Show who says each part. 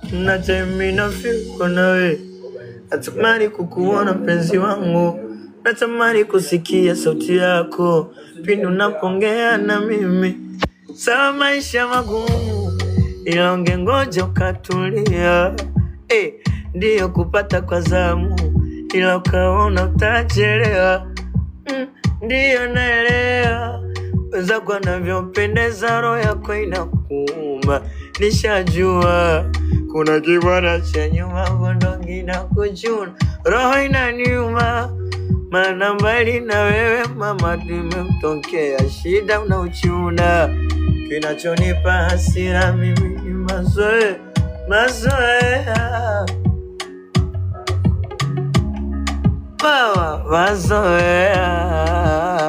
Speaker 1: na time inafika nawe natamani kukuona mpenzi wangu natamani kusikia sauti yako pindi unapongea na mimi sawa maisha magumu ila ungengoja ukatulia eh, ndiyo kupata kwa zamu ila ukaona utachelewa mm, ndiyo naelewa wenzako anavyopendeza roho yako inakuuma nishajua kuna kibwana cha nyuma bondogi na kuchuna roho inaniuma maana mbali na wewe mama tumemtokea shida unauchuna kinachonipa hasira mimi ni mazoea mazoea Wawa, mazoea